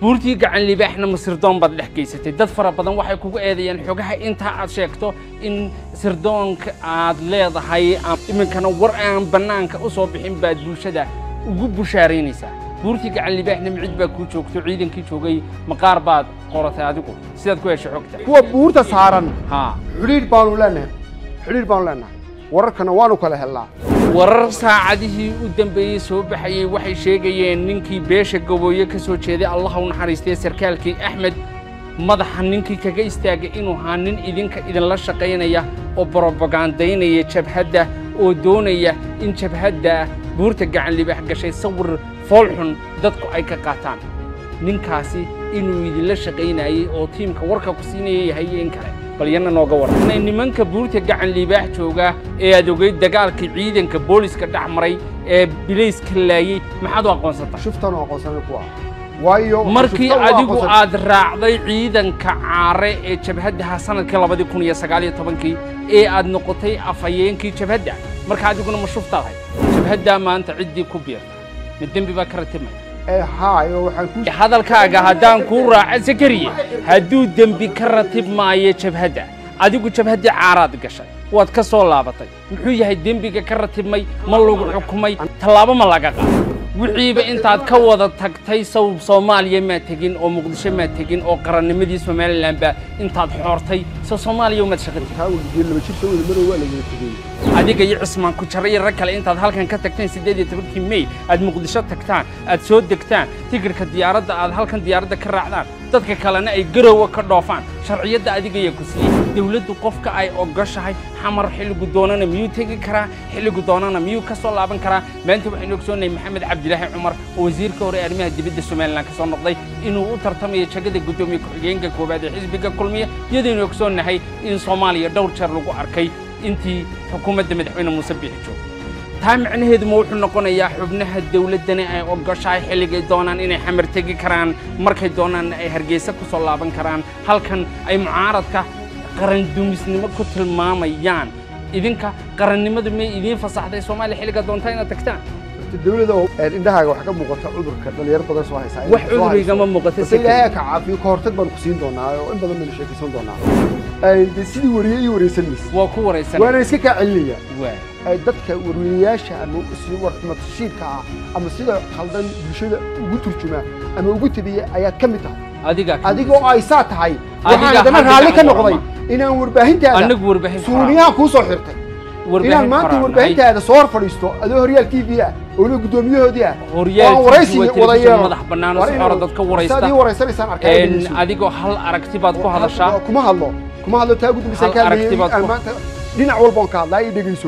buurtii gacan libaaxna masirdoon baad dhex geysatay dad fara badan waxay kugu eedeeyaan xogaha intaa aad sheegto in sirdoonka aad leedahay iminkana war aan bannaanka u soo bixin baad bulshada ugu bushaaraynaysaa buurtii gacan libaaxna micid baa kuu joogto ciidankii joogay maqaar baad qoratay adigu sidaad ku heshay xogta kuwa buurta saaran haa xidhiidh baanu leenahay xidhiidh baanu leenahay wararkana waanu kala helnaa warar saacadihii u dambeeyey soo baxayey waxay sheegayeen ninkii beesha gabooye ka soo jeeday allah u naxariistay sarkaalkii axmed madaxa ninkii kaga istaagay inuu ahaa nin idinka idinla shaqaynaya oo borobagandaynaya jabhadda oo doonaya in jabhadda buurta gacan libaax gashay sawir foolxun dadku ay ka qaataan ninkaasi inuu idinla shaqaynayey oo tiimka warka ku siinaya yahay iyo in kale bal yana nooga waran inay nimanka buurta gacan libaax jooga ee aad ogeyd dagaalkii ciidanka booliska dhex maray ee bilayska laayey maxaad u aqoonsata shuftaan oo aqoonsanay kuwa waayo markii shuftaan waa adigu aqoonsan- aad raacday ciidanka caare ee jabhaddaha sanadkii labadii kun iyo sagaal iyo tobankii ee aad noqotay afhayeenkii jabhadda marka adiguna ma shuftaadahay jabhaddaa maanta ciddii ku biirta ma dembi baa ka ratimaya ee haayo waxaan ku hadalkaaga haddaan kuu raaco sakariye hadduu dembi ka ratib maayo jabhadda adigu jabhaddii caaraad gashay waad ka soo laabatay muxuu yahay dembiga ka ratibmay ma lagu xukumay tallaabo ma laga qaado wixiiba intaad ka wada tagtay sow soomaaliya maa tegin oo muqdisho maa tegin oo qarannimadii somalilanba intaad xoortay so soomaaliya umaad shaqadii taa weligeed laba jir soo wada marow waa lagala tegey adiga iyo cismaan ku jara iyo rag kale intaad halkan ka tagteen siddeed iyo tobankii mey aad muqdisho tagtaan aad soo degtaan tigirhka diyaaradda aad halkan diyaaradda ka raacdaan dadka kalena ay garowa ka dhoofaan sharciyadda adiga ayaa ku siiyey dawladdu qofka ay ogoshahay xamar xilligu doonana miyuu tegi karaa xilligu doonana miyuu ka soo laaban karaa maanta waxaynu ogsoonahay maxamed cabdilaahi cumar oo wasiirka hore ee arrimaha dibadda somalilan ka soo noqday inuu u tartamayo jagada guddoomiye ku-xigeenka koowaad ee xisbiga kulmiya iyadaynu ogsoonnahay in soomaaliya dhowr jeer lagu arkay intii xukuumadda madaxweyne muuse biixi joogay taa macnaheedu ma wuxuu noqonayaa xubnaha dawladdani ay ogoshahay xilligay doonaan inay xamar tegi karaan markay doonaanna ay hargeysa ku soo laaban karaan halkan ay mucaaradka qarandumisnimo ku tilmaamayaan idinka qarannimadu may idiin fasaxday soomaaliya xilliga doontaa inaad tagtaan dawladda oo ee indhahaaga waxaa ka muuqata cudurka dhalinyaro badan soo haysaa wax cudurigama muuqata base ilaahay ka caafiyo ka hortag baan ku siin doonaa oo in badan baynu sheekaysan doonaa Ee, de sidii wariye iyo wareysan mayse waa ku waraysan waana iska kaa celinaya waa Ee, dadka warwariyayaasha ama si warxumatashiirka ah ama sida khaldan bulshada ugu turjumaa ama ugu tabiya ayaad ka mid tahay adiga adigoo ay saa tahay waxaan Adiga haddana hadda raalli ka gacan noqday warama. inaan warbaahintaada anagu warbaahin suuniyaha kuu soo xirtay warbaahin inaan maanta qoraan warbaahintaada soo hor fadhiisto adoo horyaal t v ah oo la guddoomiyahoodii ah Horyaal oo aan waraysi TV waa wada telefishin yeelo madax bannaan oo Waa si inuu- xor ah dadka waraysta. saad ii waraysanaysaan arkaa Een, adigoo hal aragti baad ku hadashaa kuma hadlo kuma hadlo taa gudbisay Hal kaa aragti baad ku- maanta dhinac walbaan ka hadlaa ii dhegeyso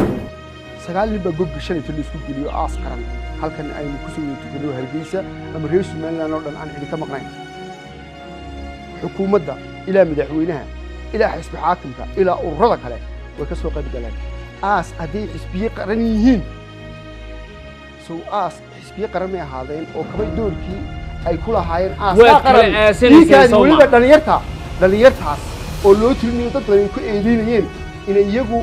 sagaal nin baa gobka shalay la isku geliyo aas qaran halkan aynu ku soo wada tukano hargeysa ama reer somaliland oo dhan aan idinka maqnayn xukuumadda ilaa madaxweynaha ilaa xisbi xaakimka ilaa ururada kale way ka soo qayb galeen aas hadday xisbiye qaran yihiin sow aas xisbiye qaran may ahaadeen oo kabay doorkii ay ku lahaayeen Waa aaskaa kala qaran aasanayseen dhiiggaadi soo ma? weliba dhalinyarta dhalinyartaas oo loo tirinayo dad badan ay ku eedeynayeen inay iyagu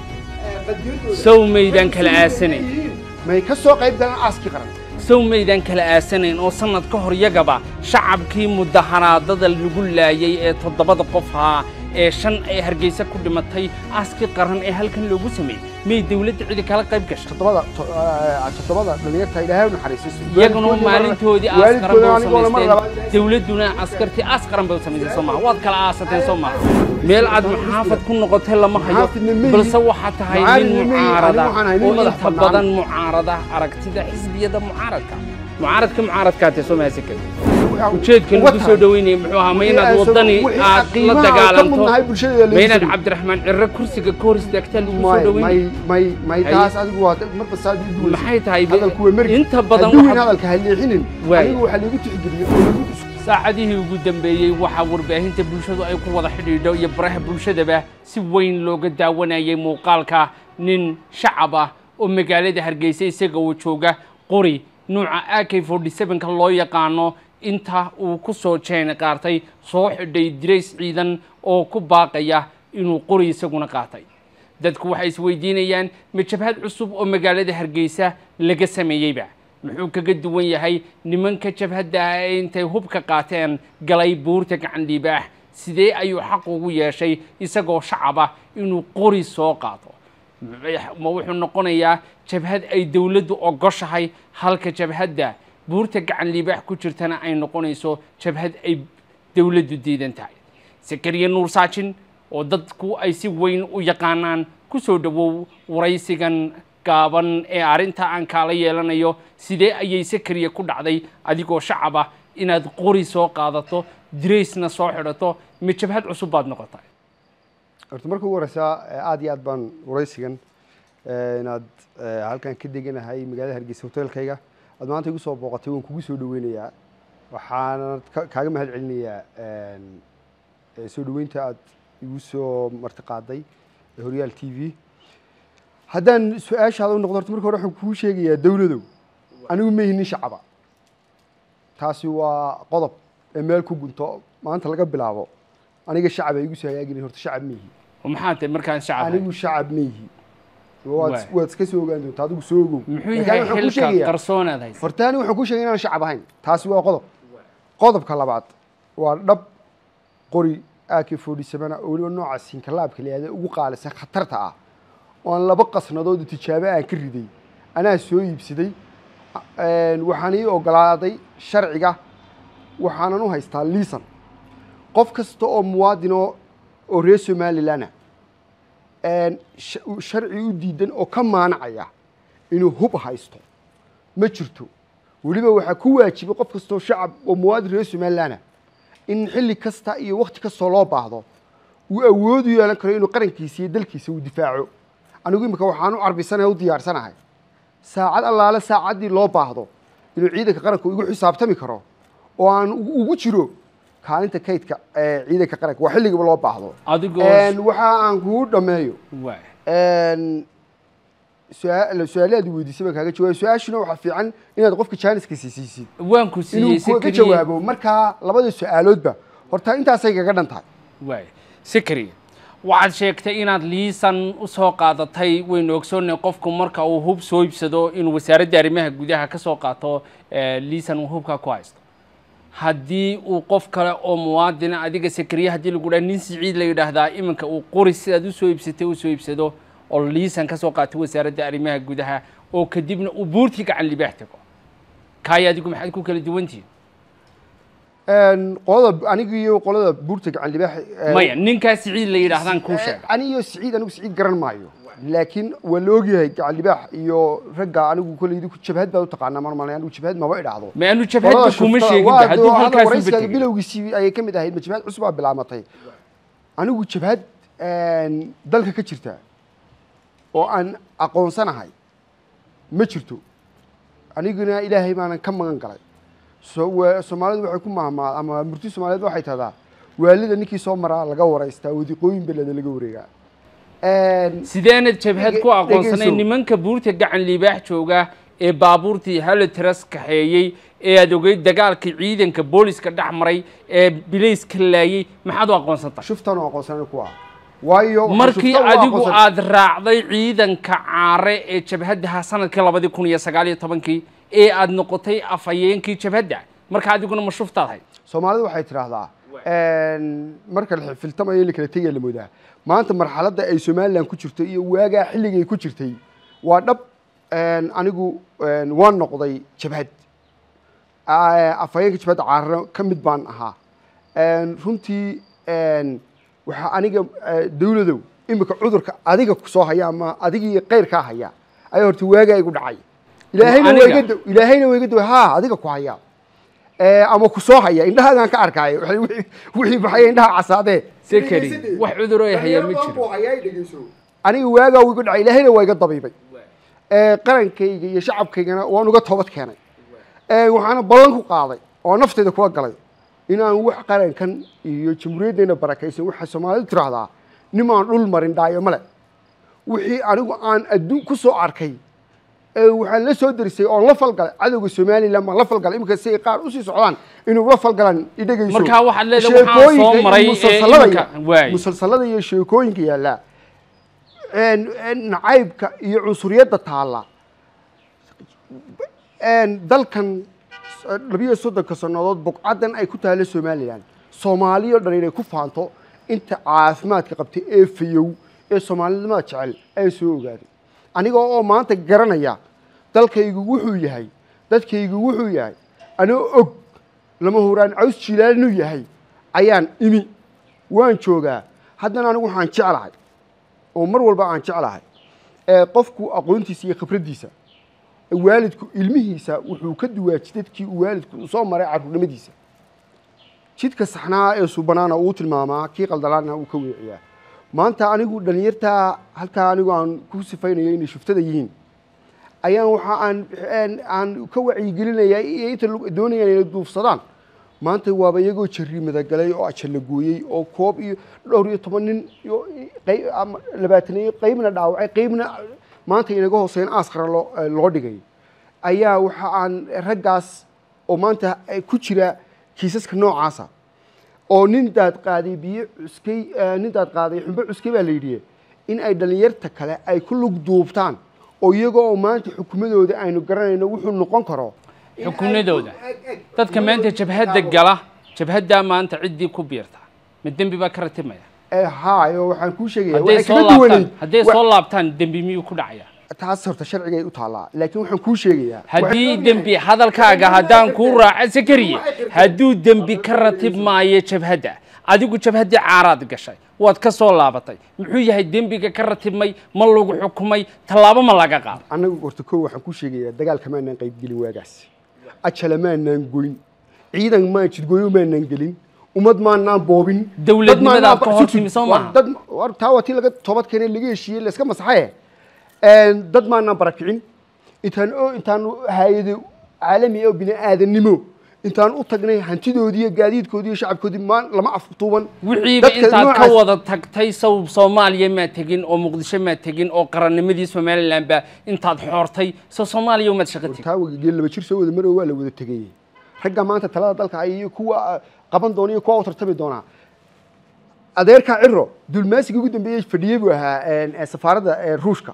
sow maydaan kala aasanayn may ka soo qayb galaan aaskii qaran sow maydaan kala aasanayn oo sannad ka hor yagaba shacabkii mudaharaadada lagu laayay ee toddobada qof ahaa ee shan ay hargeysa ku dhimatay aaskii qaran ee halkan loogu sameeyey may dawladda cidi kala qayb gashay toddobada to- eh, toddobada dhalinyarta ilaahay u naxariisto iyaguna maalintoodii aas qaran bay u anigoo mar labaad samaysteen dawladduna askartii aas qaran bay u samaysteen soo maha waad kala aasateen soo maha meel aad muxaafad ku noqotay lama hayo Muxaafidna ma balse yihin. waxaa tahay nin Mucaaridna ma yihin. mucaarada Anigu waxaan ahay nin oo madax inta bannaan. badan mucaarada aragtida xisbiyada mucaaradka mucaaradka mucaaradkaatee soo mahadsan kari ujeedka Uga lagu soo tahay. dhaweynaya muxuu ahaa ma inaad Wixii aan soo- waddani wixii aad la qiimaha aan ka dagaalanto mudnahay bulshada ma inaad lagu cabdiraxmaan cirre kursiga ka hor istaagtaa lagu soo may dhaweynaya may may may Haye. taas adigu waa marba saad u duwayso. maxay tahay hadalku waa mergi inta badan hadduu waxaad- hadalka ha leexinin Waay. anigu waxaa lagu tixgeliyey oo lagu saacadihii ugu dambeeyey waxaa warbaahinta bulshadu ay ku wada xidhiidho iyo baraha bulshadaba si weyn looga daawanayay muuqaalka nin shacab ah oo magaalada hargeysa isaga uu jooga qori nuuca ak forty sevenka loo yaqaano inta uu ku soo jeeni qaartay soo xidhay dirays ciidan oo ku baaqaya inuu qori isaguna qaatay dadku waxay isweydiinayaan ma jabhad cusub oo magaalada hargeysa laga sameeyeyba muxuu kaga duwan yahay nimanka jabhadda ee intay hubka qaateen galay buurta gacan dhiibaax sidee ayuu xaq ugu yeeshay isagoo shacaba inuu qori soo qaato ma wuxuu noqonayaa jabhad ay dowladdu ogoshahay halka jabhadda buurta gacan liibaax ku jirtana ay noqonayso jabhad ay dowladdu diidan tahay sakariya nuur saajin oo dadku ay si weyn u yaqaanaan ku soo dhowow waraysigan gaaban ee arrinta aan kaala yeelanayo sidee ayay sakariya ku dhacday adigoo shacaba inaad qori soo qaadato diraysna soo xidhato ma jabhad cusub baad noqotay horta marka ugu horeysaa aada iyo aad baan waraysigan inaad halkan ka deganahay magaalada hargeysa hoteelkayga aad maanta igu soo booqatay waan kugu soo dhaweynayaa waxaana kaaga mahad celinayaa soo dhaweynta aad igu soo martiqaaday horyaal t v haddaan su-aashaada u noqdo horta marka hore waxaan kuu sheegayaa dowladow anigu ma ihinin shacaba taasi waa qodob ee meel ku gunto maanta laga bilaabo aniga shacab ay igu soo hagaagin horta shacab ma ihi maxaa tahay markaan shacab anigu shacab ma ihi waad waad iska soo ogaan doontaa adigu soo ogow muxuu Laakiin yahay waxaan kuu xilka sheegayaa- qarsoonaad haysa horta anigu waxaan kuu sheegay inaan shacab ahayn taasi waa qodob qodobka labaad waa dhab qori ak forty seven oo weliba nooca sinkalaabka la yihahdo ugu qaalisan khatarta ah oo aan laba qasnadood oo tijaabo aan ka riday anaa soo iibsaday Een, waxaan ii ogolaaday sharciga waxaanan u haystaa liisan qof kasta oo muwaadin oo oo reer somalilan ah een, sh- sharci u diidan oo ka maanacaya inuu hub haysto ma jirto weliba waxaa ku waajibay qof kastoo shacab oo muwaadin reer somalilan ah in xilli kasta iyo wakti kastoo loo baahdo uu awood u yeelan karo inuu qarankiisa iyo dalkiisa uu difaaco anigu imika waxaan u carbisanahay u diyaarsanahay saacad allaale saacaddii loo baahdo inuu ciidanka qaranka igu xisaabtami karo oo aan ugu ugu jiro kaalinta kaydka ee ciidanka qaranka waa xilligaba loo baahdo adigoo Een, waxa aan kugu dhameeyo waay een, su-aal su-aalaad weydiisay baan kaaga jawaabay su-aashuna waxaa fiican inaad qofka jaaniska siisiisid waan ku siiyey inuu ku- ka Sakariye. jawaabo markaa labada su-aaloodba horta intaasay kaga dhan tahay waay sakariye waxaad sheegtay inaad liisan u soo qaadatay waynu ogsoonnay qofku marka uu hub soo iibsado inuu wasaaradda arrimaha gudaha ka soo qaato eh, liisan uu hubka ku haysto haddii uu qof kale oo muwaadina adiga sakariye haddii lagu dhaha nin siciid la yidhaahdaa iminka uu qori sidaad u soo iibsatay u soo iibsado oo liisan ka soo qaato wasaaradda arrimaha gudaha oo kadibna uu buurtii gacan libaax tago kaaya adigu maxaad ku kala duwantihiin Een, qolada aniga iyo qolada buurta gacan libaax ee, maya ninkaa siciid la yidhaahdaan kuu sheega ani iyo siciid anigu siciid garan maayo laakiin waa la ogyahay gacan libaax iyo ragga anigu kolleydi ku jabhad baad u taqaanaa marmalay anigu jabhad maba idhaahdo ma anu jabhadda Qolada kuma shuftada- sheegin waa ba hadduu doo- hadda halkaas u waraysiga betegay bilowgiisii ayay ka mid ahayd ma jabhad cusub baa bilaamatay anigu jabhad een, dalka ka jirta oo aan aqoonsanahay ma jirto aniguna ilaahay baanan ka magan galay so wa- soomaalidu waxay ku mahmaa ama murti soomaaliyeed waxay tahdaa waalida ninkii soo maraa laga waraystaa wadiqooyin beleda laga wareegaa Een, sideenad jabhad ku Dhege- aqoonsanay dhegeyso. nimanka buurta gacan liibaax jooga ee baabuurtii halotras kaxeeyey ee aad ogeyd dagaalkii ciidanka booliska dhex maray ee bilayska laayey maxaad u aqoonsantay shuftaan oo aqoonsanay ku ah waayo waxaan markii shuftaan u adigu aqoonsan- aad raacday ciidanka caare ee jabhaddaha sanadkii labadii kun iyo sagaal iyo tobankii ee aad noqotay afhayeenkii jabhadda marka adiguna ma shuftaad hayd soomaalidu waxay tidhaahdaa een, marka la xifiltamayo in la kala tegaya la moodaa maanta marxaladda ay somalilan ku jirto iyo waagaa xilligay ku jirtay waa dhab een, anigu een, waan noqday jabhad Aa, afhayeenka jabhadda caarano ka mid baan ahaa Een, runtii een, waxaa aniga eh, dawladow imika cudurka adiga kusoo haya ama adigii keyrkaa haya ayaa horta waagaa igu dhacay ilaahayna aniga? waa iga daw- ilaahayna waa iga daw ha adiga ku haya Ee, ama ku soo haya indhahaagaan ka arkaayo Waxay- wixii- wixii baxaya indhaha casaadee Sakari, wax cudur oo haya ma jiro. aniga waagaa wuu igu dhacay ilaahayna waa iga dabiibay Ee, qarankayga iyo shacabkaygana waan uga toobad keenay Ee, waxaana ballan ku qaaday oo nafteyda kula galay inaan wax qarankan iyo jamhuuriyaddeena barakaysan waxaa soomaalidu tiraahdaa nimaan dhul marin dhaayo male wixii anigu aan adduun ku soo arkay ee waxaan la soo derisay oon la falgalay cadowga somalilan baan la falgalay iminka si ay qaar usii socdaan inuu la falgalaan idhegayso Markaa waxaad leedahay waxaan soo Sheekooyinka iyo maray ee musalsalada iminka- iyo- waay. musalsalada iyo sheekooyinka yaallaa een- een nacaybka iyo cunsuriyadda taalla dalkan labiyo soddonka sannadood buqcaddan ay ku taalla somalilan soomaaliyo dhan inay ku faanto inta caafimaadka qabtay ee fayow ee soomaalinimada jecel ay soo ogaaday aniga oo maanta garanaya dalkaygu wuxuu yahay dadkaygu wuxuu yahay anoo og lama huraan caws jiilaan inuu yahay ayaan imi waan joogaa haddana anigu waxaan jeclahay oo mar walba aan jeclahay qofku aqoontiisa iyo khibraddiisa waalidku ilmihiisa wuxuu ka duwaaji dadkii uu waalidku soo maray carruurnimadiisa jidka saxnaa ee subanaana uu tilmaamaa kii qaldalaana uu ka weeciyaa maanta anigu dhallinyartaa halkaa anigu aan ku sifaynayo inay shuftada yihiin ayaan waxa aan aan ka wacyigelinayaa iyo inta doonayaan inay duufsadaan maanta waaba iyagoo jarri madagalay oo ajalla gooyey oo koob iyo dhowr iyo toban nin iyo labaataniyo qeybna dhaawacay qeybna maanta inaga hooseyn aaskara loo loo dhigay ayaa waxa aan raggaas oo maanta ku jira kiisaska noocaasa oo nin daad qaaday biyo cuskay nin daad qaaday xumbo cuskay baa la yidhi in ay dhallinyarta kale ay ku lug duubtaan oo iyagoo oo maanta xukumadooda aynu garanayno wuxuu noqon karo xukunadooda dadka maanta jabhadda gala jabhaddaa maanta ciddii ku biirta ma dembi baa ka ratibmaya hayo waxaan kuu sheegaya hadday waxay soo kaga duwanayd laabtaan hadday soo laabtaan dembi miyuu ku dhacaya taas horta sharcigay u taallaa laakiin waxaan kuu sheegayaa haddii dembi hadalkaaga haddaan kuu raaco sakariye hadduu dembi ka ratib maayo jabhadda adigu jabhaddii caaraad gashay waad ka soo laabatay muxuu yahay dembiga ka ratibmay ma lagu xukumay tallaabo ma laga qaado annagu horta koo waxaan kuu sheegayaa dagaalka maanaan qaybgelin waagaas ajala maanaan goyn ciidan maan jidgooyo maanaan gelin ummad maanaan boobin Dawladnimada dad maanaan aad ka ba- hor sug- timi, soo war maaha? dad war taa waa tii laga toobad keenay laga heshiiyey layska masaxaye dad maanaan barakicin intaan oo intaan hay-ado caalami oo bini aadannimo intaan u tagnay hantidoodii iyo gaadiidkoodii iyo shacabkoodii maan lama aftuuban wixiiba Dadka intaad ka noocaas- wada tagtay sow soomaaliya maa tegin oo muqdisho maa tegin oo qarannimadii somalilan baa intaad xoortay soo soomaaliya umaad shaqo tegin taa wagigeel laba jir soo wada marow waa la wada tegay ragga maanta talada dalka ay iyo kuwa ah, qaban doona iyo kuwa u tartami doonaa adeerka ciro dulmaasiga ugu dambeeyey fadhiyey buu ahaa een, ee safaaradda ee ruushka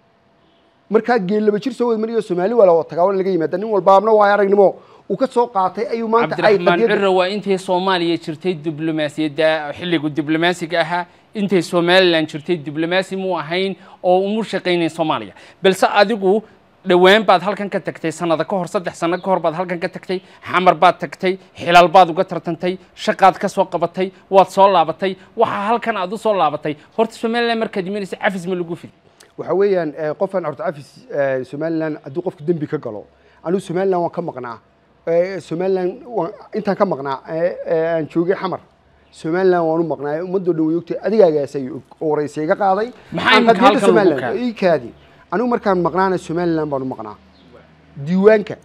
markaa geel laba jir soo wada mariyo soomaali waa la wada tagaa waa laga yimaada nin walbaabna waa aragnimo uu ka soo qaatay ayuu maanta ay cabdiraxmaan qadiyadda- ciro waa intay soomaaliya jirtay diblomaasiyadda xilligu diblomaasiga ahaa intay somalilan jirtay diblomaasi muu ahayn oo umu shaqaynayn soomaaliya balse adigu dhowaan baad halkan ka tagtay sanada ka hor saddex sano ka hor baad halkan ka tagtay xamar baad tagtay xilal baad uga tartantay shaqaad ka soo qabatay waad soo laabatay waxaa halkan aad u soo laabatay horta somalilan markaad imanaysa cafis ma lagu fidi waxa weeyaan eh, qofaan horta cafis eh, somalilan hadduu qofku dembi ka galo anigu somalilan waan ka maqnaa Eh, somalilan waan intaan ka maqnaa eh, eh, aan joogay xamar somalilan waan u maqnaa ummadoo dhan way ogtay adigaagaasay og oo waraysi iga qaaday Maxaa Aan imika qadiyadda halkan lagu Somaliland, keenay? ii kaadi anigu markaan maqnaana somalilan baan u maqnaa diiwaanka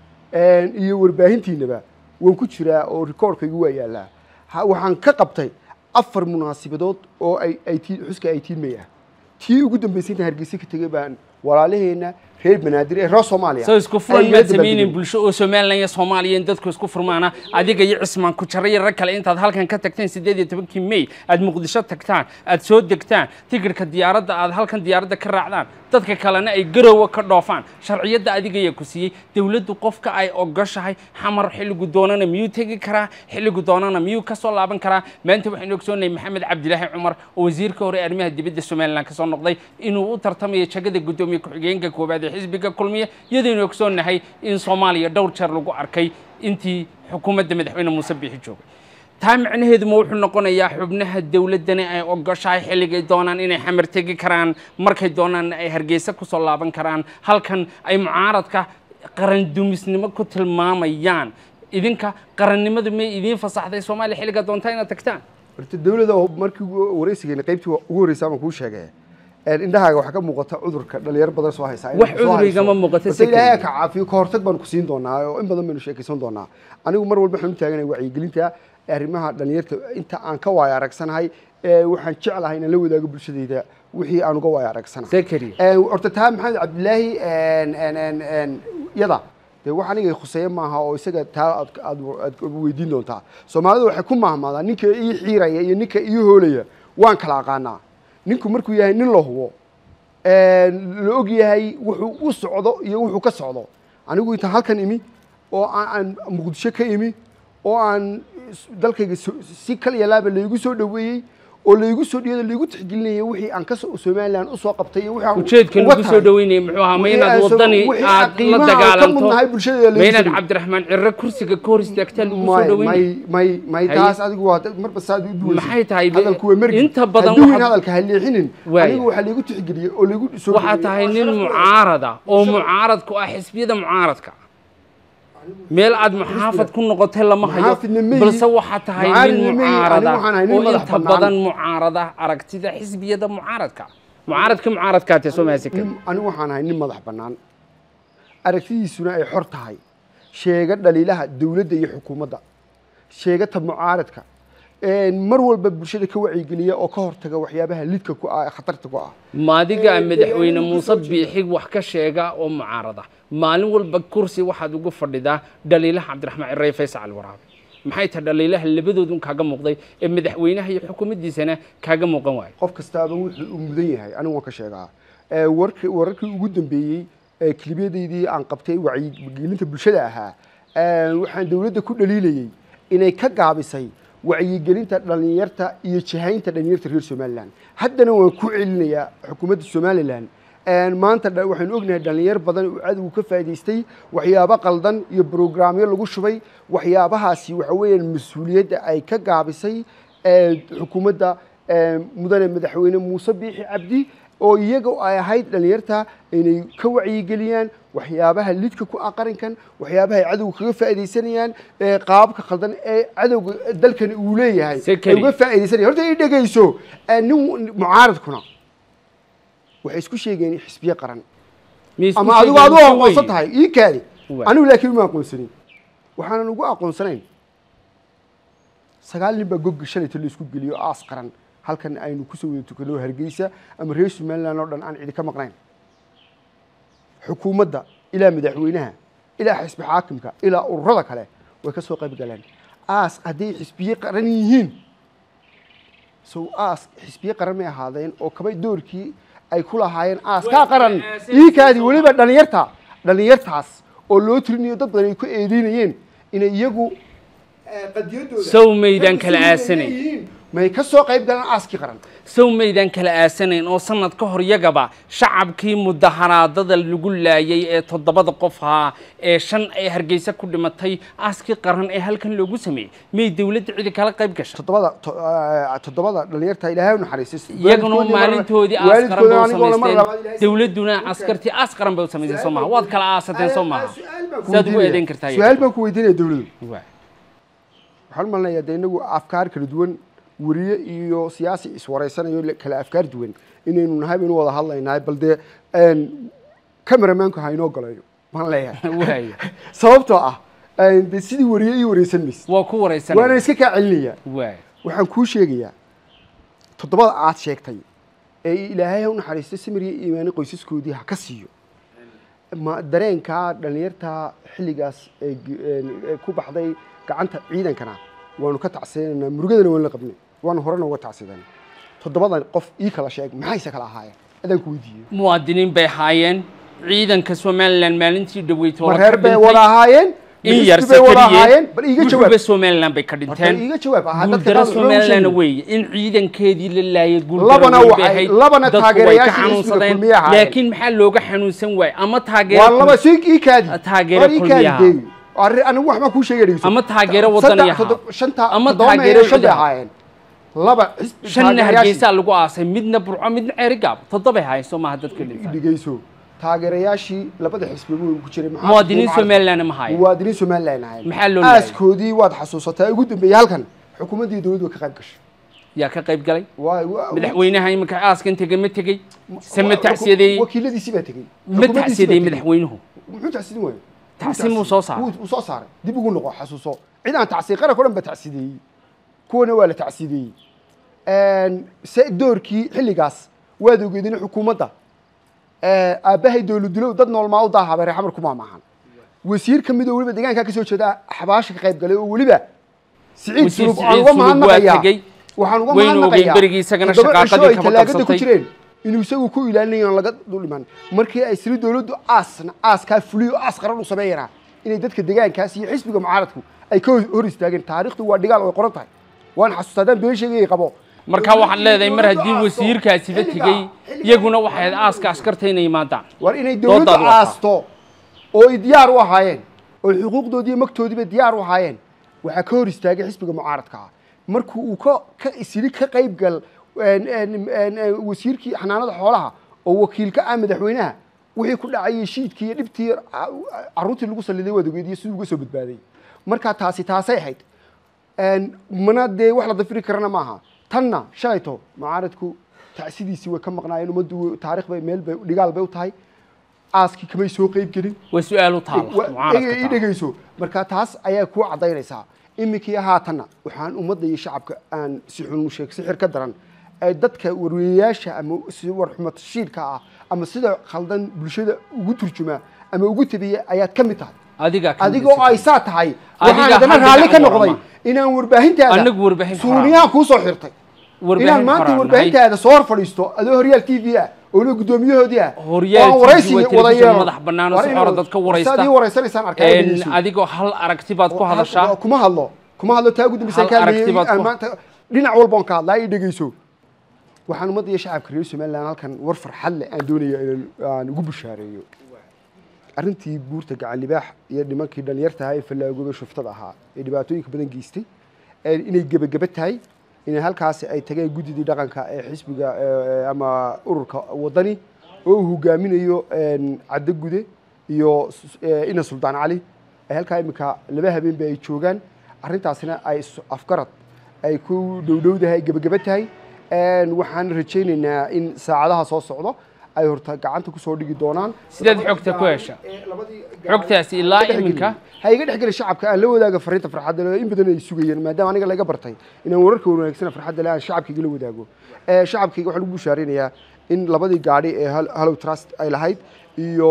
eh, iyo warbaahintiinaba waan ku jiraa oo rikoorkaygu waa yaallaa Ha- waxaan ka qabtay afar munaasibadood oo ay ay tii- xuska ay tiidmay ah tii ugu dambaysay intaan hargeysa ka tegay baan walaalaheena reer banaadir ee reer soomaaliya soo isku furan ay maad la samaynayn dabaaldegeen. bulsho oo somalilan iyo soomaaliya in dadku isku furmaana adiga iyo cismaan ku jara iyo rag kale intaad halkan ka tagteen sideed iyo tobankii may aad muqdisho tagtaan aad soo degtaan tigirhka diyaaradda aad halkan diyaaradda ka raacdaan dadka kalena ay garowa ka dhoofaan sharciyadda adiga ayaa ku siiyey dowladdu qofka ay ogoshahay xamar xilligu doonana miyuu tegi karaa xilligu doonana miyuu ka soo laaban karaa maanta waxaynu ogsoonahay maxamed cabdilaahi cumar oo wasiirka hore ee arrimaha dibadda somalilan kasoo noqday inuu u tartamayo jagada guddoomiye ku-xigeenka koowaad ee xisbiga kulmiya iyadaynu ogsoonnahay in soomaaliya dhowr jeer lagu arkay intii xukuumadda madaxweyne muuse biixi joogay taa macnaheedu ma wuxuu noqonayaa xubnaha dowladdani ay ogoshahay xilligay doonaan inay xamar tegi karaan markay doonaanna ay hargeysa kusoo laaban karaan halkan ay mucaaradka qarandumisnimo ku tilmaamayaan idinka qarannimadu may idiin fasaxday soomaaliya xilliga doontaa inaad tagtaan horta dawladda oo markii ugu waraysigeena qaybtii ugu horreysay baan kuu sheegay een, indhahaaga waxaa ka muuqata cudurka dhalinyaro badan soo haysa Wax cudur igama muuqato Horta ilaahay secondary. ka caafiyo ka hortag baan ku siin doonaa oo in badan baynu sheekaysan doonaa anigu mar walba waxaan u taaganahay wacyigelinta arrimaha dhalinyarta inta aan ka waaya aragsanahay ee waxaan jeclahay inaan la wadaago bulshadayda wixii aan uga waaya aragsanahay Zakariya. Ee, horta taa maxamed cabdilaahi een, een, een, een, yada dee wax aniga khuseeye maaha oo isaga taa aad aad aad weydiin doontaa soomaalidu waxay ku mahmaadaa ninka ii xiiraya iyo ninka ii hoolaya waan kala aqaanaa ninku markuu yahay nin la hubo een, la og yahay wuxuu u socdo iyo wuxuu ka socdo anigu intaan halkan imi oo aan aan muqdisho ka imi oo aan s- dalkayga so- si kal iyo laaba laygu soo dhoweeyey oo laygu soo dhiyada laygu tixgelinayay wixii aan ka soo somaliland usoo qabtay iyo wixii aan ujeedka uga lagu soo taray. dhaweynaya muxuu ahaa ma Wixii inaad aan soo- wadani wixii aad aan la qiimaha aan ka dagaalanto mudnahay bulshadeeda lagu ma inaad soo cabdiraxmaan cirre kursiga ka hor istaagtaa lagu soo may dhaweynaya may may may Haye. taas adigu waa dad- marba saad u duwaysid Maxay tahay be- hadalku waa mergi inta badan hadduu waxaad- hadalka ha leexinin Waaya. anigu waxaa laygu tixgeliyey oo laygu soo waxaa dhaweeyey. tahay nin mucaarada oo mucaarad ku ah xisbiyada mucaaradka meel aad muxaafad ku noqotay lama hayo Muxaafidna ma balse yihi. waxaa tahay Mucaaradna nin ma yihi. mucaarada Anigu waxaan ahay nin oo madax inta bannaan. badan mucaarada aragtida xisbiyada mucaaradka mucaaradka mucaaradkaatee soo mahadsan nin- anigu waxaan ahay nin madax bannaan aragtidiisuna ay xor tahay sheega dhaliilaha dowladda iyo xukuumadda sheegata mucaaradka een, mar walba bulshada ka wacyigeliya oo ka hortaga waxyaabaha lidka ku ah ee khatarta ku ah maadiga madaxweyne muuse biixig wax ka sheega oo mucaarada maalin walba kursi waxaad ugu fadhidaa dhaliilaha cabdiraxmaan cirey faysal cali waraabe maxay tahay dhaliilaha labadoodun kaaga muuqday ee madaxweynaha iyo xukuumaddiisana kaaga muuqan waayo qof kastaaba wuxuu u mudan yahay anigu waan ka sheegaa Ee, warki- wararkii ugu dambeeyey ee kilibyadaydii aan qabtay wacyigelinta bulshada ahaa ee, waxaan dowladda ku dhaliilayey inay ka gaabisay wacyigelinta dhalinyarta iyo jihaynta dhalinyarta reer somaliland haddana waan ku celinayaa xukuumadda somaliland Een, maanta dha- waxaynu ognahay dhalinyar badan oo cadowgu ka faa'iidaystay waxyaabo qaldan iyo brograamyo lagu shubay waxyaabahaasi waxa weeyaan mas-uuliyadda ay ka gaabisay ee, xukuumadda ee, mudane madaxweyne muuse biixi cabdi oo iyaga ay ahayd dhalinyarta inay ka wacyigeliyaan waxyaabaha lidka ku ah qarankan waxyaabaha ay cadowga kaga faa'iidaysanayaan ee qaababka khaldan ee cadowga dalkani uu leeyahay Se ay keli. uga faa'iidaysanayaan horta i dhegayso ee, nin mucaaradkuna waxay isku sheegeen xisbiye qaran Miyay isku ama adigu sheegeen adigu muuse aqoonsan weeye? tahay ii kaadi Waay. anigu laakiin uma aqoonsanin waxaanan ugu aqoonsanayn sagaal nin baa gogga shalayta la isku geliyo aas qaran halkan aynu kusoo wada tukano hargeysa ama reer somaliland oo dhan aan cidi ka maqnayn xukuumadda ilaa madaxweynaha ilaa xisbi xaakimka ilaa ururada kale way ka soo qayb galeen aas hadday xisbiye qaran yihiin sow aas xisbiye qaran may ahaadeen oo kabay doorkii ay ku lahaayeen aas kaa qaran iikaadii weliba dhalinyarta dhalinyartaas oo loo tirinayo dad badan ay ku eedeynayeen inay iyagu qadiyadooda Sow maydaan kala aasanayn. may ka soo qayb galaan aaskii qaran sow maydaan kala aasanayn oo sanad ka hor yagaba shacabkii mudaharaadada lagu laayay ee toddobada qof ahaa ee shan ay hargeysa ku dhimatay aaskii qaran ee halkan loogu sameeyey may dowladda cidi kala qayb gashay toddobada to- eh, toddobada dhalinyarta ilaahay u naxariistay iyaguna Waalidkoodii mar- maalintoodii aas qaran bay u waalidkoodii anigoo mar labaad samaysteen ilaahay- dowladduna askartii aas qaran bay u samaysteen soo maha waad kala aasateen soo maha Su'aal baan ku saad ugu weydiinaya. eedeyn kartaa su'aal baan ku weydiinaya dowladdu Waa. waxaan u malinayaa dee inagu afkaar kala duwan weriye iyo siyaasi iswareysanayo le- kala afkaar duwan inaynu nahay baynu wada hadlaynahay bal dee cameramaanku ha inoo galayo baan leeyahay waaya sababtoo ah een, dee sidii weriye ii wareysan maysid waa ku wareysan waana iska kaa celinayaa waaya waxaan kuu sheegayaa toddobada aad sheegtay ee ilaahay ha u naxariisto samir iyo iimaani qoysaskoodii ha ka siiyo ma dareenkaa dhalinyarta xilligaas ee g- een, ee ku baxday gacanta ciidankana waanu ka tacsinaynaa murugadana waan la qabnay waanu horena uga tacsidan toddobadan qof ii kala sheeg maxayse kala ahaayeen adaan ku weydiiyey muwaadiniin bay ahaayeen ciidanka somalilan maalintii dhaweyd ma reer bay wada ahaayeen in ma yar isku bay wada ahaayeen sakariye bal iiga jawaab gurba somalilan bay ka Horta dhinteen iiga jawaab aha dadka guuldaro qaar wuxuu somalilan sheegay. weeye in ciidankeedii la laayay Labana guuldaro waxay- ahayd labana dadku way ka taageerayaashii xanuunsadeen xisbiga kulmiye ahaayeen. laakiin maxaa looga xanuunsan waay ama waa taageero laba sii ii kaadi Taageero War ii kaadi kulmiyaha. deewi. Arri- anigu waxbaan kuu sheegay dhegeyso. Ama taageero Saddex- wadani ahaa. toddob- shanta Ama toddoba ma taageero ahayn, shan bay ciidan. ahaayeen laba xisbi shanna taageerayaashii- hargeysaa lagu aasay midna burco midna ceerigaab toddobay haayeen soo maaha dadka dhinta dhegeyso taageerayaashii labada xisbi way ku jireen maxaa- muwaadiniin maxaa- somalilan ma haayeen muwaadiniin somalilan ahayn Maxaa loo laayay? aaskoodii waad xasuusataa ugu dambeeyey halkan xukuumaddii dowladdu way ka qayb gashay yaa ka qayb galay Waa- waa- madaxweynaha iminka aaskan tegey ma tegey se ma waa- tacsiyadeeyey wakiiladiisii baa tegey ma Xukuumaddiisii tacsiyadeeyey baa tegey. madaxweynuhu muxuu tacsidin waayo Tacsiin muu soo saaray? wuu soo saaray dib ugu noqo xasuuso cid aan tacsiin qaranka o dhan ba tacsideeyey kuwana waa la tacsideeyey se doorkii xilligaas waad ogeedin xukuumadda aabbahay dowladulow dad noolmaa u daahabay reer xamar kuma maahan wasiir ka mid oo weliba deegaankaa ka soo jeeda xabaasha ka qayb galay oo weliba siciid Wasiir sulub aan Siciid uga Sulub waa mahadnaqayaa tegey. waxaan uga Waynu ogeyn mahadnaqayaa berigii isagana toddoba shaqaaqadii cisho ay kaba talaagada ku qabsatay. jireen inuu isagu ku ilaalinayo aan laga dul iman markii ay siri dowladdu aasna aaskaa fuliyo aas qaran u sameeyana inay dadka deegaankaas iyo xisbiga mucaaradku ay ka hor istaageen taariikhdu waa dhigaal way qoran tahay waan xasuustaa haddaan been sheegayay qabo marka waxaad leedahay mar haddii wasiirkaasiba tegey iyaguna waxay ahayd aaska askarta inay yimaadaan war inay dowladdu Doodaad wataa. aasto oo ay diyaar u ahaayeen oo xuquuqdoodii iyo magtoodiiba diyaar u ahaayeen waxaa ka hor istaagay xisbiga mucaaradka ah markuu uu ka ka isiri ka qayb gal een, een, een, een, wasiirkii xanaanada xoolaha oo wakiil ka ah madaxweynaha wixii ku dhacayay shiidkii iyo dhibtii ca- carruurtii lagu saliday wadogeediyo siduu uga soo badbaaday marka taasi taasay ahayd een, mana dee wax la dafiri karana maaha tanna shalayto mucaaradku tacsidiisii way ka maqnaayeen ummaddu taarikh bay meel bay dhigaal bay u tahay aaskii kamay soo qayb gelin way su-aal u taala Wa- mucaaradka i taala. dhegeyso marka taas ayaa kuu cadaynaysaa iminkii haatanna waxaan ummadda iyo shacabka aan si xun u sheeg sixir ka daran ee dadka warweeyayaasha ama si warxumad shiilka ah ama sida khaldan bulshada ugu turjuma ama ugu tabiya ayaad ka mid tahay adigaa ka adigoo ay saa tahay waxaan Adiga haddana hal raalli ka dhinac noqday warama. inaan warbaahintaada Anagu warbaahin suuniyaha kuu soo xirtay Warbaahin inaan maanta qoraan warbaahintaada soo hor fadhiisto adoo horyaal t v ah oo la guddoomiyahoodii ah Horyaal oo aan TV waraysi waa wada telefishin yeelo. madax bannaan oo War si inuu- xor dadka waraysta. saad ii waraysanaysaan arkaa Een, dhegeyso. adigoo hal aragti baad ku Hal- hadashaa kuma hadlo kuma hadlo taa guddimisaan Hal ka aragti hadlayay baad ku- aan maanta dhinac walba on ka hadlaa ii dhegeyso waxaan ummadda iyo shacabka reer somaliland halkan war farxad leh aan doonaya inaan aan ugu bushaareeyo arrintii buurta gacan libaax iyo nimankii dhalinyarta ahaa ee fallaagooba shuftada ahaa ee dhibaatooyinka badan geystay ee inay gebageba tahay inay halkaasi ay tageen guddidii dhaqanka ee xisbiga ee, ama ururka wadani oo uu hogaaminayo een, caddo gude iyo s- ee, ina suldaan cali ay halkaa imika laba habeenba ay joogaan arrintaasina ay is- afgarad ay ku dhowdhowdahay gebageba tahay Een, waxaan rajaynaynaa in saacadaha soo socdo ay horta gacanta kusoo dhigi doonaan Sideed xogta ku hesha? Xogtaasi ilaa iminka? ha iga dhex geli shacabka aan la wadaaga fariinta farxadda leh oo in badan ay sugayeen maadaama aniga laga bartay inaan wararka wanaagsan farxadda leh aan shacabkayga la wadaago ee shacabkayga waxaan ugu bushaaraynayaa in labadii gaadhi ee Hal- hallow trust ay lahayd iyo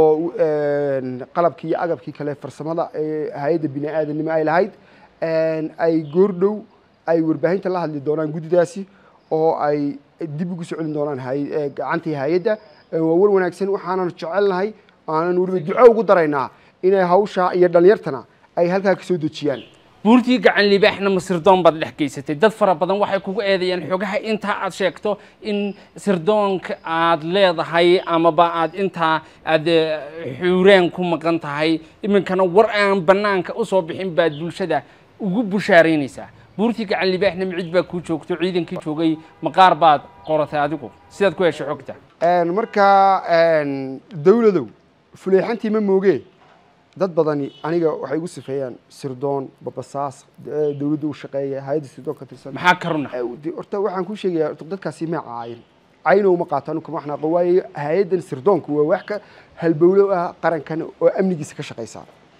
een, qalabkii iyo agabkii kale farsamada ee hay-adda bini aadanimo ay lahayd een, ay goordhow ay warbaahinta la hadli doonaan guddidaasi oo ay dib ugu soo celin doonaan hay- ee, gacantii hay-adda Ee, waa war wanaagsan waxaanan jecelnahay aanan weliba duco ugu daraynaa inay hawsha iyo dhalinyartana ay halkaa ka soo dejiyaan buurtii gacan libaaxna ma sirdoon baad dhex geysatay dad fara badan waxay kugu eedeeyaan xogaha intaa aad sheegto in sirdoonka aad leedahay amaba aad intaa aad eh, xuureen ku maqan tahay iminkana war aan bannaanka usoo bixin baad bulshada ugu bushaaraynaysaa buurtii gacan libaaxna micid baa kuu joogto ciidankii joogay maqaar baad qoratay adigu sidaad ku heshay xogta Een, marka een, dawladow fuleexantii ma moogee dad badani aniga waxay igu sifeeyaan sirdoon babasaas eh, dawladda u shaqeeya hay-adda sirdoon ka tirsan maxaa ka runa Eh, de- horta waxaan kuu sheegayaa horta dadkaasi ma caayin cayna uma qaataan kuma xanaaqo waayo hay-addan sirdoonku waa wax ka halbowlo ah qarankan oo amnigiisa ka shaqaysa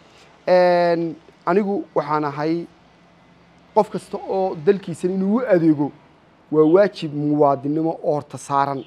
Een, anigu waxaan ahay qof kasta oo dalkiisan inuu u adeego waa waajib muwaadinimo oo horta saaran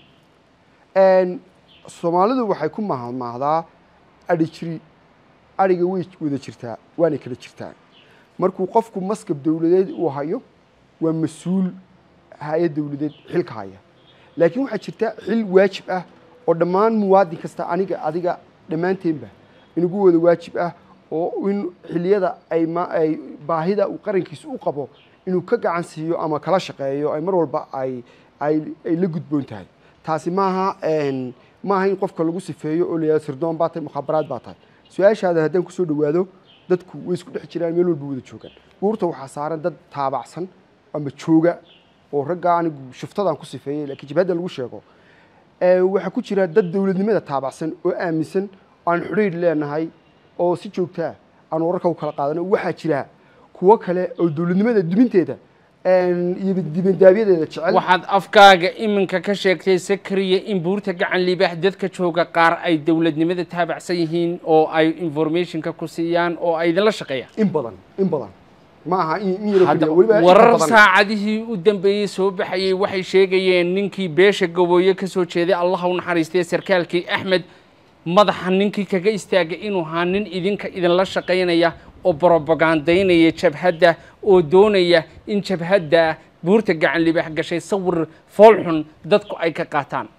Een, soomaalidu waxay ku mahadmahdaa adhi jiri adhiga way wada jirtaa waana kala jirtaa markuu qofku maskab dowladeed uu hayo waa mas-uul hay-ad dowladeed xilka haya laakiin waxaa jirta xil waajib ah oo dhammaan muwaadin kasta aniga adiga dhammaanteenba inugu wada waajib ah oo in xiliyada ay ma ay baahida uu qarankiisa u qabo inuu ka gacan siiyo ama kala shaqeeyo ay mar walba ay ay ay la gudboon tahay taasi maaha een, maaha in qofka lagu sifeeyo oo la yihahdo sirdoon baa tahay mukhaabaraad baa tahay su-aashaada haddaan kusoo dhawaado dadku way isku dhex jiraan meel walba wada joogaan buurta waxaa saaran dad taabacsan ama jooga oo ragga anigu shuftadan ku sifeeyey laakiin jabhadda lagu sheego Ee, waxaa ku jira dad dowladnimada taabacsan oo aaminsan oo aan xidhiidh leenahay oo si joogta ah aan wararka u kala qaadano waxaa jira kuwo kale oo dowladnimada duminteeda een, iyo dibandaabiyadeeda jecel waxaad afkaaga iminka ka sheegtay sakariya in buurta gacan libaax dadka jooga qaar ay dowladnimada taabacsan yihiin oo ay informationka ku siiyaan oo ay idinla shaqeeyaan in badan in badan ma aha in in yaro Hadda keliya weliba inta warar badan. saacadihii u dambeeyey soo baxayey waxay sheegayeen ninkii beesha gabooye ka soo jeeday allah u naxariistay sarkaalkii axmed madaxa ninkii kaga istaagay inuu ahaa nin idinka idinla shaqaynaya oo brobagandaynaya jabhadda oo doonaya in jabhadda buurta gacan libaax gashay sawir foolxun dadku ay ka qaataan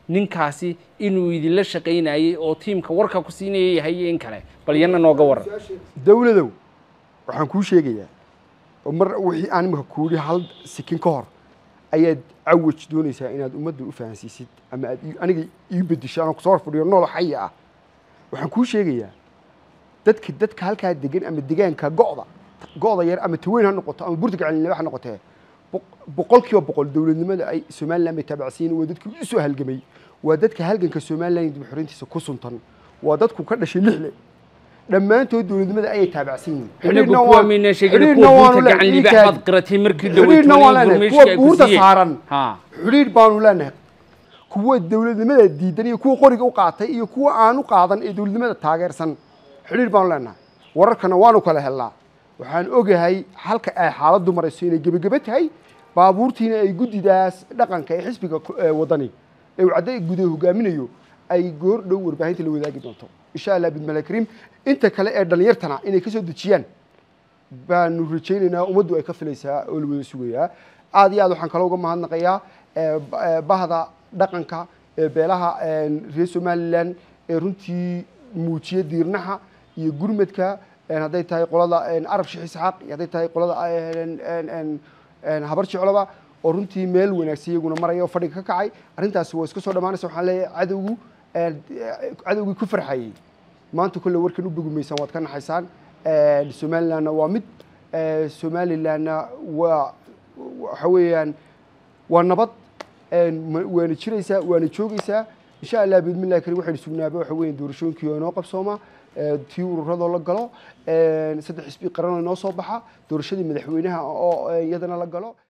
ninkaasi inuu idinla shaqaynayey oo tiimka warka ku siinaya yahay iyo in kale bal iyana nooga waran dawladow waxaan kuu sheegayaa oo mar wixii aan imika kuuhi hal sikin ka hor ayaad cawaj doonaysaa inaad ummadda u fahansiisid ama aad ii- aniga ii bedisho anoo kusoo hor fadhiyo nool xaya ah waxaan kuu sheegayaa dadka dadka halkaa degan ama degaanka go'da go'da yar ama taweyn ha noqoto ama burta gacalinimo ha noqotee boq- boqolkiiba boqol dowladnimada ay somaliland bay taabacsiin waa dadkii u soo halgamay waa dadka halganka somaliland dib u xoreyntiisa ku suntan waa dadku ka dhashay lixle dhammaantood dowladnimada ayay taabacsan yihiin inagu Xidhiidhna kuwa waan- mayna sheegin xidhiidhna kuwa waanu buurta leenahay, gacan ii libaax kaadi. baad qaratay markii xidhiidhna waan leenahay kuwa dhaweytoonay buurta saaran ha xidhiidh baanu leenahay kuwa dowladnimada diidan iyo kuwa qoriga u qaatay iyo kuwa aan u qaadan ee dowladnimada taageersan xidhiidh baanu leenahay wararkana waanu kala helnaa waxaan ogahay halka ay xaaladdu marayso inay gebagebe tahay baabuurtiina ay guddidaas dhaqanka ee xisbiga ku- ee wadani ee uu cadday gudaha hogaaminayo ay goor dhow warbaahinta la wadaagi doonto insha allah bidmala kariim inta kale ee dhallinyartana inay ka soo dejiyaan baanu rajaynaynaa ummaddu ay ka filaysaa oo la wada sugayaa aad iyo aad waxaan kaloo uga mahadnaqayaa ee, ba- ee, bahda dhaqanka ee beelaha een, reer somalilan ee runtii muujiya diirnaha iyo gurmadka een, hadday tahay qolada een, arab sheekh isxaaq iyo hadday tahay qolada een, een, een, een, habar jecloba oo runtii meel wanaagsan iyaguna maraya oo fadhiga ka kacay arrintaasi waa iska soo dhammaanaysa waxaan leeyahay cadowgu een, cadowgii ku farxayey maanta kolle warkan u bogumaysaan waad ka naxaysaan Een, somalilandna waa mid Ee, somalilandna waa waxa weeyaan waa nabad Een, ma- waana jiraysaa waana joogaysaa insha allah biidmillahi karim waxaynu sugnaaba waxa weeye doorashooyinkii oo inoo qabsooma Ee, tii ururadoo la galo Een, saddex xisbi qaran oo inoo soo baxa doorashadii madaxweynaha oo ee, iyadana la galo